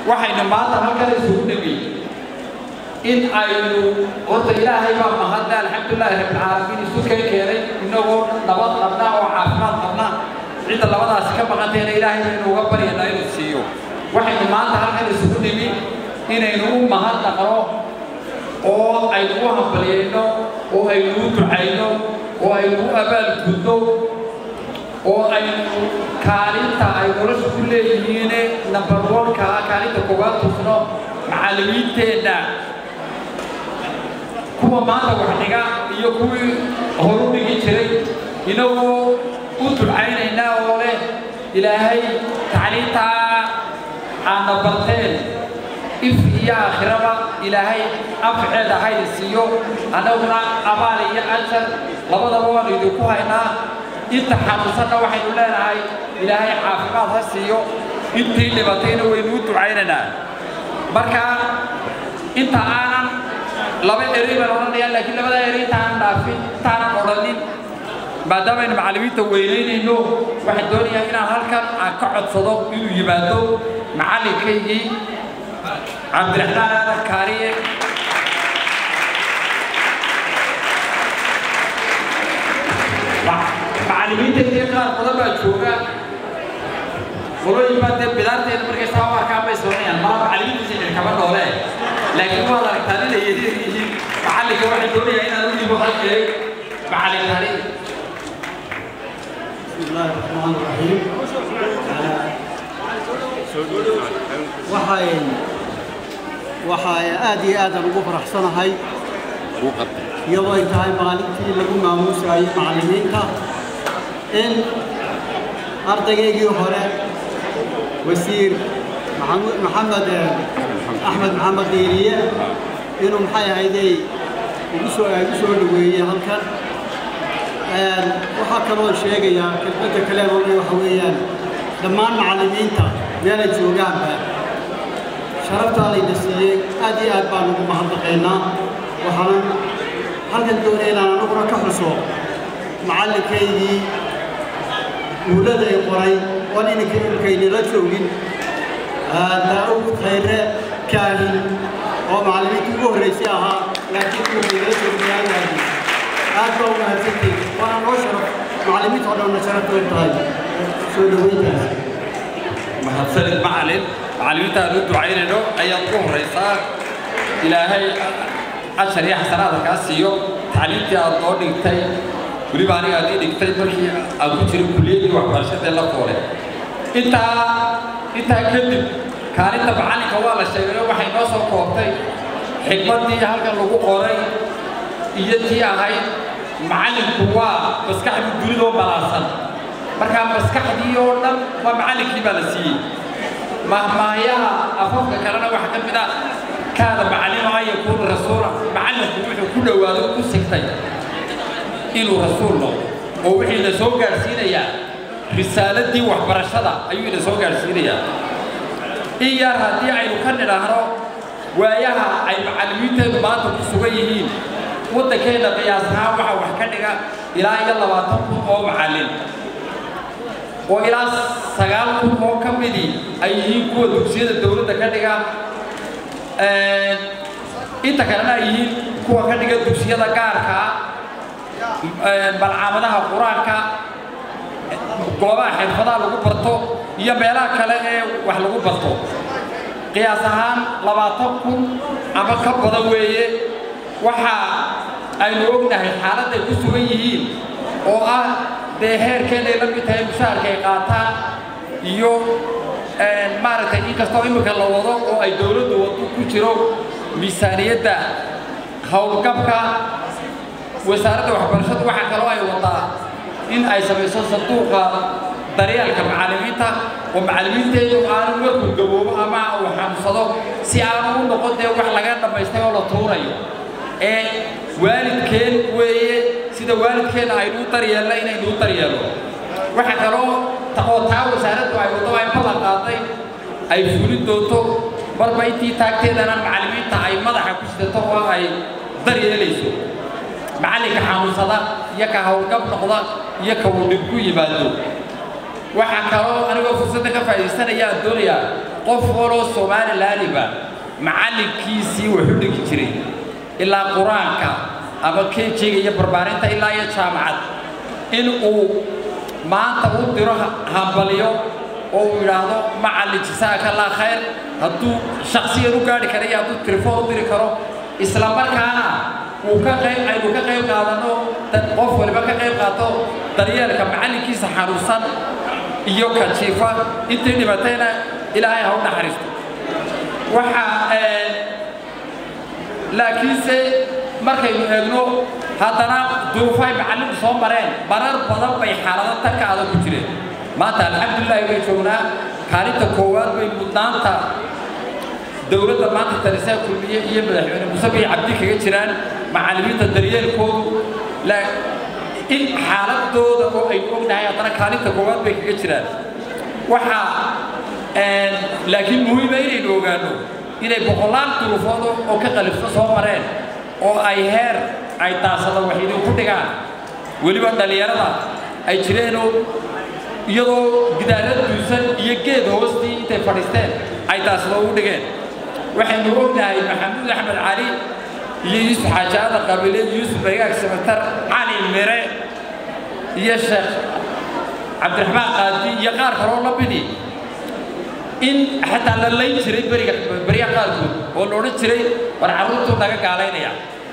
waxaynu maanta halkan isugu dhimi in aynu horta ilaahay baa mahadle alxamdulilaahi rabbilcaalamiin isu keen keenay inagoo nabad qabna oo caafimaad qabna cidda labadaasi ka maqantayna ilaahay baynu uga baryaynaa inuu siiyo waxaynu maanta halkan isugu dhimi inaynu u mahadnaqno oo aynu u hambalyayno oo aynu u ducayno oo aynu u abaalgudno oo aynu kaalinta ay nolosha ku leeyihiine number one-ka kaalinta koowaad tusno macallimiinteenna kuwa maanta wax dhiga iyo kuwii horu dhigi jiray inagoo u ducaynaynaa oo leh ilaahay tacliintaa aadna barteen if iyo aakhiraba ilaahay anfaceeda hayda siiyo annaguna abaal iyo ajar labadaba waanu idinku haynaa inta xanuunsanna waxaynu leenahay ilaahay caafimaad ha siiyo intii dhibatayna waynu u ducaynaynaa marka inta aanan laba erey baan odhanayaa laakiin labada erey intaanan dhaafin intaanan odhanin maadaamaaynu macallimiinta weynaynayno waxaan doonayaa inaan halkan aan ka codsado inuu yimaado macallinkaygii cabdiraxmaan aadan kaariye macallimiinta iyo qaar badan baa jooga qolooyin baa dee bidaarteeda markay saa u arkaan bay soconayaan mala macallimiintiisa idin kama noole laakiin waad aragtaa inay yaryar yihiin macallinka waxay doonayaa inaan u dhibo hal jeey macallin kaariye بسم الله الرحمن الرحيم waxay waxay aad iyo aad ugu faraxsanahay iyadoo ay tahay maalintii lagu maamuusayay macallimiinta in ardaygaygii hore wasiir maxamu- maxamed eh, axmed maxamed diiriye inuu maxay ahaydey ugu soo ugu soo dhaweeyey halkan Een, waxaa kaloo sheegayaa kelmadda kale oo waxa weeyaan dhammaan macallimiinta meelay joogaanba sharaftaa layna siiyey aad iyo aad baan ugu mahadnaqaynaa waxaanan halkan doonaya inaan anaguna ka xuso macallinkaygii guulada ay qoray oon ininka ilkaynala joogin daa'uud khayre kaahin oo macallimiintii ugu horraysay ahaa laakiin ilkaynala joognayaagaadi aad baa u mahadsantihin waana noo sharaf macallimiinta oo dhanna sharaf bay tahay soo dhaweyntaas mahadsanid macallin macallimiinta aan u ducaynayno ayaad ugu horraysaa ilaahay ashar iyo xasanaada kaa siiyo tacliintii aad noo dhigtay weliba aniga aad ii dhigtay markii aan ku jiray kuliyaddii waxbarashadee la foole intaa intaa kadib kaalinta macallinka waa la sheegayo waxay noo soo koobtay xigmaddii halkan lagu qoray iyo tii ahayd macallinku waa maskaxdu dunidoo balaasan markaa maskaxdii oo dhan waa macallinkii baa la siiyey mahmaayaha afafka kalena waxaa ka mid ah kaada macallima an yakuuna rasuula macallinku wuxuu ku dhowaado ku sigtay inuu rasuul noqdo oo wixii na soo gaadhsiinayaa risaaladii waxbarashada ayuu ina soo gaadhsiinayaa in yar haddii aynu ka nidhaahno waayaha ay macallimiinteedu maanta ku sugan yihiin waddankeenna qiyaas ahaan waxaa wax ka dhiga ilaa iyo labaatan kun oo macallin oo ilaa sagaal kun oo ka midii ay yihiin kuwa dugsiyada dowladda ka dhiga inta kalena ay yihiin kuwa ka dhiga dugsiyada gaarka ah balcaamadaha qur-aanka goobaha xirfadaha lagu barto iyo meelaha kale ee wax lagu barto qiyaas ahaan labaatan kun ama ka badan weeye waxa aynu ognahay xaaladday ku sugan yihiin oo ah dee heerkeenay la mid tahay mushaharka ay qaataan iyo maaragtay inkastoo imika la wado oo ay dowladdu wado ku jiro miisaaniyadda howlgabka wasaaradda waxbarashadu waxaa kaloo ay wadaa in ay samayso sanduuqa daryeelka macallimiinta oo macallimiinteedu aanu markuu gaboobo ama uu xanuunsado si aanu u noqon dee wax laga dhammaystay oo la tuurayo ee waalidkeen weeye sida waalidkeenna aynu u daryeelna inaynu u daryeelno waxaa kaloo oo taa wasaaraddu ay waddo ay balan qaaday ay fulin doonto marba intii taagteedana macallimiinta ay madaxa ku sidato oo ay daryeelayso macallinka xanuunsada iyo ka howlgab noqda iyo ka uu dhib ku yimaado waxaa kaloo anigoo fursadda ka faa'iidaysanaya aan doonayaa qof waloo somalilandiba macallinkiisii wuxu dhigi jiray ilaa qur-aanka ama kejiga iyo barbaarinta ilaa iyo jaamacad in uu maanta u diro hambalyo oo uu yidhaahdo macallin jisaaka laa khayr hadduu shaksiyan u gaadhi kara iyo hadduu telefoon u diri karo isla markaana uu ka qayb aynu ka qayb qaadano qof waliba ka qayb qaato daryeelka macallinkiisa xanuunsan iyo ka jiifa intii dhibatayna ilaahay ha u naxariisto waxaa laakiinse markaynu eegno haddana duruufay macallinku soo mareen marar badan bay xaalado tanka adag ku jireen maanta alxamdulilahi way joognaa kaalinta koowaad bay mudnaanta dowladda maanta talisaa kulmiye iyo madaxweyne muuse bay cabdi kaga jiraan macallimiinta daryeelkoodu in xaaladooda oo aynu ognahay haddana kaalinta koowaad bay kaga jiraan waxaa laakiin muhiima inaynu ogaano inay boqolaal duruufood oo ka qalifso soo mareen oo ay heer ay daasada wax idinku dhigaan weliba dhallinyarada ay jireenoo iyadoo gidaarad duusan iyo geed hoostii intay fadhiisteen ay daasada ugu dhigeen waxaynu ognahay maxamuud axmed cali iyo yuusuf xaajaada qabiileed yuusuf baygaag samatar cali mire iyo sheekh cabdiraxmaan qaadi iyo qaar kaloo la midi in xataa la layn jiray beriga beriga qaarkood oo la odhan jiray war carruurtuu naga gaalaynaya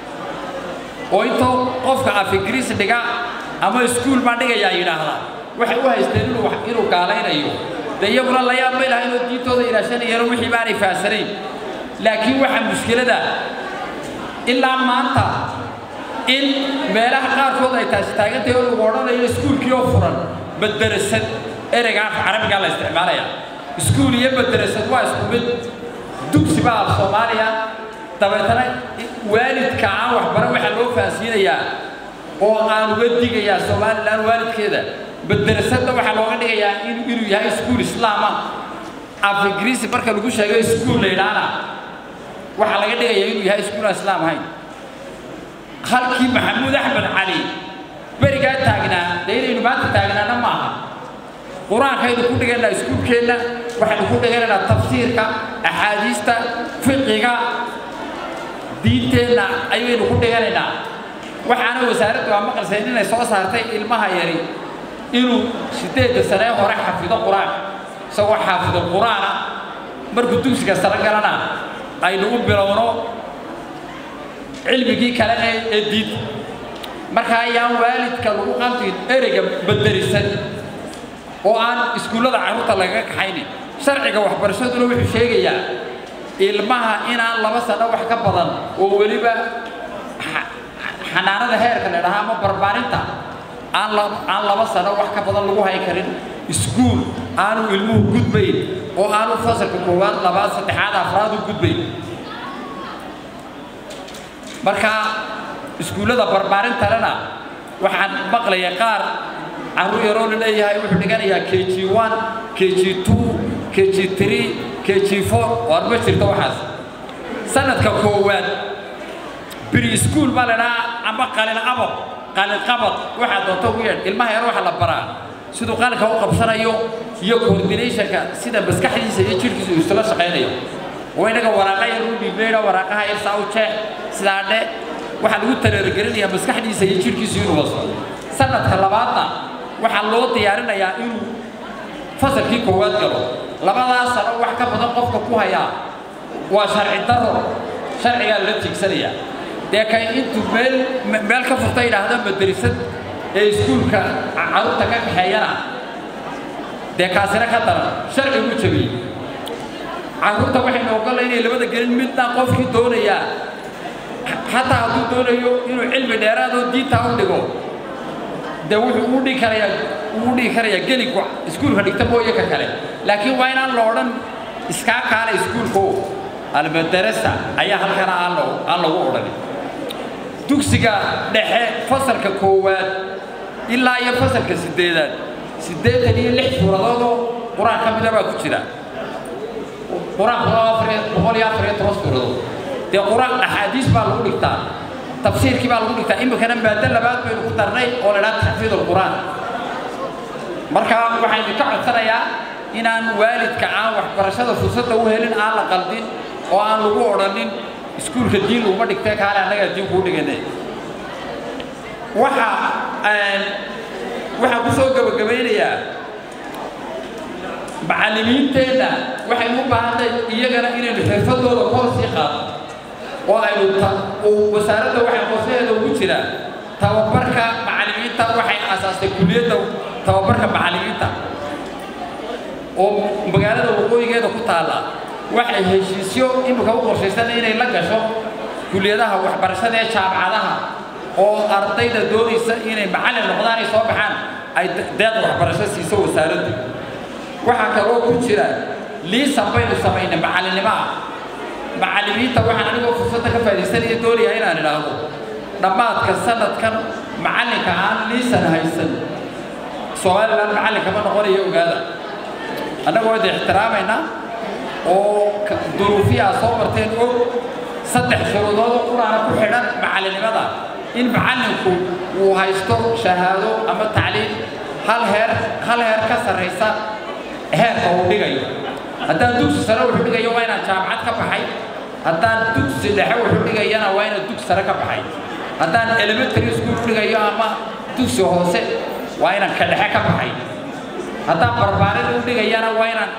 oo intoo qofka af ingiriis dhiga ama iskuul baan dhigayaa yidhaahdaa waxay u haysteen inuu inuu gaalaynayo dee iyaguna la yaab may laha inuu diintooda ilaashanayeen wixii baanay faahsanayn laakiin waxaa mushkilada ilaa maanta in meelaha qaarkood ay taasi taagantahay oo lagu odhanayo iskuulkii oo furan madarasad ereyga afka carabigaa la isticmaalaya iskuul iyo madarasad waa isku mid dugsi baa af soomaaliya dabeetana waalidka aan waxbaran waxaa loo fahansiinayaa oo aan uga digayaa somalilan waalidkeeda madarasadda waxaa looga dhigayaa inuu yahay iskuul islaama af ingiriisi marka lagu sheego iskuul la yidhaana waxaa laga dhigayaa inuu yahay iskuul aan islaam ahayn halkii maxamuud axmed cali berigaa taagnaa dee inaynu maanta taagnaana ma aha qur-aankaynu ku dhigaynaa iskuulkeenna waxaynu ku dhiganaynaa tafsiirka axaadiista fiqiga diinteenna ayaynu ku dhiganaynaa waxaana wasaaraddu aa maqalsayn inay soo saartay ilmaha yari inuu sideedda sanee hore xafido qur-aanka isagoo xaafido qur-aana markuu dugsiga sare galana aynu u bilowno cilmigii kale ee diinta marka ayaan waalidka lagu qaldin ereyga baderisan oo aan iskuullada carruurta lagaga kaxaynin sharciga waxbarashaduna wuxuu sheegayaa ilmaha inaan laba sano wax ka badan oo weliba xanaanada heerka la dhahaa ama barbaarinta aan aan laba sano wax ka badan lagu hay karin iskuul aanu ilmuhu gudbayn oo aanu fasalka koowaad labaad saddexaad afraad u gudbayn marka iskuullada barbaarintalena waxaan maqlaya qaar carruur yaroo la leeyahay wuxuu dhiganayaa k g one k g two k g three k g four waar ma jirto waxaas sanadka koowaad biri iskuul baa la dhahaa ama qalin abab qalin qabad waxaa doonto ugu yeedh ilmaha yar waxa la baraa siduu qalinka u qabsanayo iyo coordinationka sida maskaxdiisa iyo jidhkiisa uu isla shaqaynayo oo inaga waraaqa yar u dhiibnayna waraaqaha yar saa u jeex sidaa dhe waxaa lagu tareergelinayaa maskaxdiisa iyo jidhkiisa inuu waso sanadka labaadna waxaa loo diyaarinayaa inuu fasalkii koowaad galo labadaas sano wax ka badan qofka ku hayaa waa sharci daro sharcigaa lala tiigsanayaa dee kay intuu meel meel ka furta yidhaahda madrasad ee iskuulka carruurta ka kaxeeyana dee kaasina ka daran sharcigu jabiyey carruurta waxaynu ogolla inay labada gelin midna qofkii doonayaa xataa hadduu doonayo inuu cilmi dheeraadoo diintaa u dhigo dee wuxuu uu dhigi karayaa uu dhigi karayaa geligu iskuulka dhigta mooye ka kale laakiin waa inaan la odhan iskaa kaala iskuulko almadarasa ayaa halkana aan lagu aan lagu odhanin dugsiga dhexe fasalka koowaad ilaa iyo fasalka sideedaad siddeetan iyo lix suuradoodoo qur-aan ka mida baa ku jira qur-aanku boqol iyo afar iyo toban suuradood dee qur-aan axaadiis baa lagu dhigtaa tafsiirkii baa lagu dhigtaa iminkana maado labaad baynu ku darnay oo la idhaha taxfiid alqur'aan marka waxaan idinka codsanayaa inaan waalidka aan waxbarashada fursadda u helin aan la qaldin oo aan lagu odhanin iskuulka diin laguma dhigtee kaale annagaa diin kuu dhigane waxa waxaan ku soo gabagabaynayaa macallimiinteenna waxaynu u baahantahay iyagana inaynu xirfadooda kor sii qaadno oo aynu wasaaradda waxay qorshaheeda ugu jiraa tababarka macallimiinta waxay aasaastay kulliyadda tababarka macallimiinta oo magaalada waqooyigeeda ku taalla waxay heshiisyo imika u qorshaysan inay la gasho kulliyadaha waxbarashada ee jaamacadaha oo ardayda doonaysa inay macallin noqdaan ay soo baxaan ay deeq waxbarasho siiso wasaaraddu waxaa kaloo ku jira liisan baynu samaynay macallinnimaha macallimiinta waxaan anigoo fursadda ka faa'iidaysanaya doonayaa inaan idhaahdo dhammaadka sanadkan macallinka aan liisan haysan somalilan macallin kama noqonayo ogaada annagoo ida ixtiraamaynaa oo duruufiyaa soo marteen og saddex shuruudood oo quraana ku xidhan macallinnimada in macallinku uu haysto shahaado ama tacliim hal heer hal heer ka sarraysa heerka uu dhigayo haddaan dugsi sare wuxuu dhigayo waa inaan jaamacad ka baxay haddaan dugsi dhexe wuxuu dhigayana waa inaan dugsi sare ka baxay haddaan elementary school dhigayo ama dugsi hoose waa inaan ka dhexe ka baxay haddaan barbaarin u dhigayana waa inaan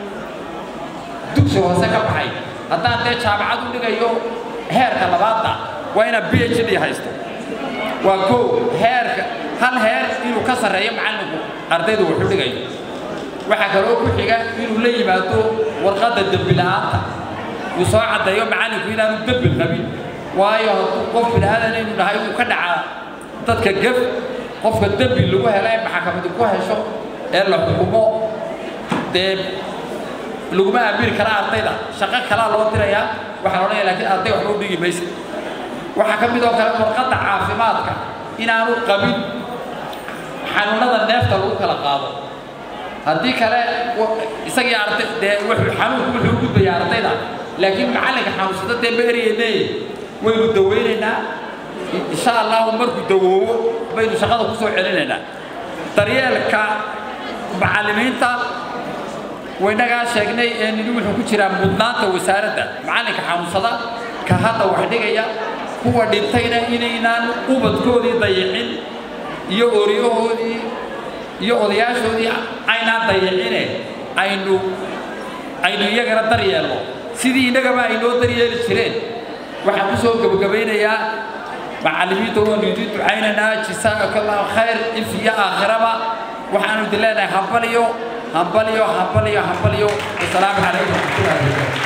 dugsi hoose ka baxay haddaan dee jaamacad u dhigayo heerka labaadna waa inaan b h d haysto waa kow heerka hal heer inuu ka sarreeyo macallinku ardaydu wuxuu dhigayo waxaa kaloo ku xiga inuu la yimaado warqadda dembi la'aanta uu soo caddeeyo macallinku inaanu dembi qabin waayo hadduu qof bini'aadan inuu dhahay uu ka dhacaa dadka gef qofka dembi lagu hela ee maxakamadu ku hesho ee la xukumo dee laguma aamini kara ardayda shaqo kalaa loo dirayaa waxaan odhanaya laakiin arday waxba u dhigi maysa waxaa ka mid oo kale warqadda caafimaadka inaanu qabin xanuunada neefta lagu kala qaado haddii kale isagii arday dee wuxuu xanuunku wuxuu gudbayaa ardayda laakiin macallinka xanuunsada dee ma eryeynee waynu dawaynaynaa insha allahu markuu dawoobo baynu shaqada ku soo celinaynaa daryeelka macallimiinta waynagaa sheegnay ee nini wuxuu ku jiraa mudnaanta wasaaradda macallinka xanuunsada ka hadda wax dhigaya kuwa dhintayna inaynaan ubadkoodii dayicin iyo oryahoodii iyo odayaashoodii aynaan dayicine aynu aynu iyagana daryeelno sidii innagaba ay noo daryeeli jireen waxaan ku soo gebagabaynayaa macallimiinta waanu idin ducaynaynaa jisaaka allahu khayr if iyo aakhiraba waxaanu idin leenahay hambaliyo hambaliyo hambaliyo hambaliyo wasalaamu calaykum waraxmatullahi wabarakatu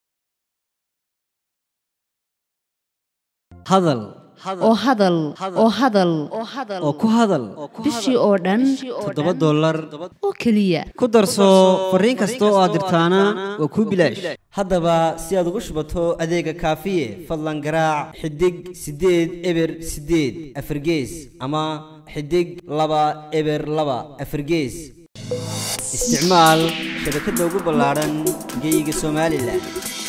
hadal oo hadal oo hadal oo ku hadal bishii oo dhan toddoba dollar oo keliya ku darso fariin kasta oo aad dirtaana waa kuu bilaash haddaba si aad ugu shubato adeega kaafiye fadlan garaac xidig siddeed eber siddeed afargees ama xidig laba eber laba afargees isticmaal shabakadda ugu ballaadhan geyga somalilan